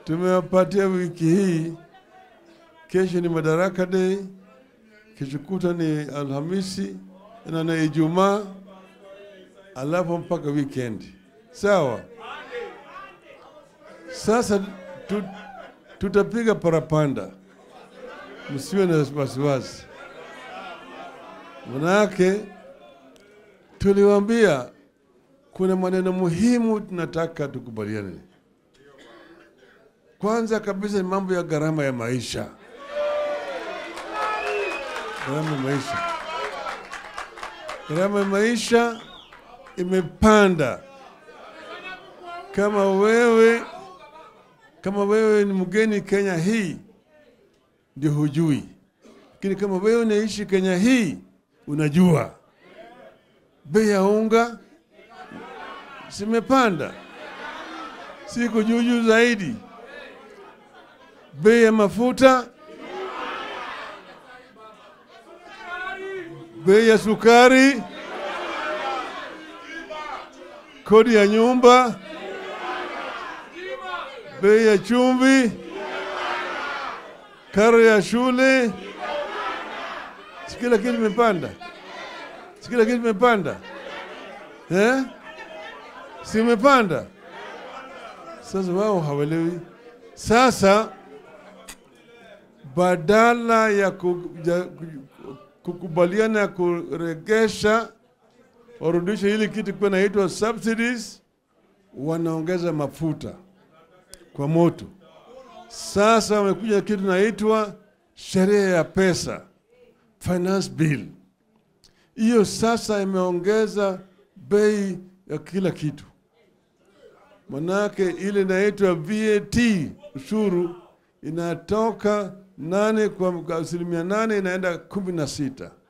tumewapatia wiki hii. Kesho ni Madaraka Day, kesho kuta ni Alhamisi na na Ijumaa, alafu mpaka weekend. Sawa. Sasa tu, tutapiga parapanda, msiwe na wasiwasi, manake tuliwaambia kuna maneno muhimu tunataka tukubaliane. Kwanza kabisa ni mambo ya gharama ya maisha, gharama ya maisha, gharama ya maisha imepanda. Kama wewe kama wewe ni mgeni Kenya hii ndio hujui, lakini kama wewe unaishi Kenya hii unajua bei ya unga zimepanda, siku juu juu zaidi. Bei ya mafuta, bei ya sukari, kodi ya nyumba, bei ya chumvi, karo ya shule, si kila kitu imepanda, si kila kitu imepanda eh? si imepanda. Sasa wao hawelewi. Sasa badala ya ku- ya- kukubaliana ya kuregesha warudishe hili kitu kwa naitwa subsidies, wanaongeza mafuta kwa moto. Sasa wamekuja kitu naitwa sheria ya pesa, finance bill. Hiyo sasa imeongeza bei ya kila kitu, manake ile inaitwa VAT ushuru inatoka nane kwa asilimia nane inaenda kumi na sita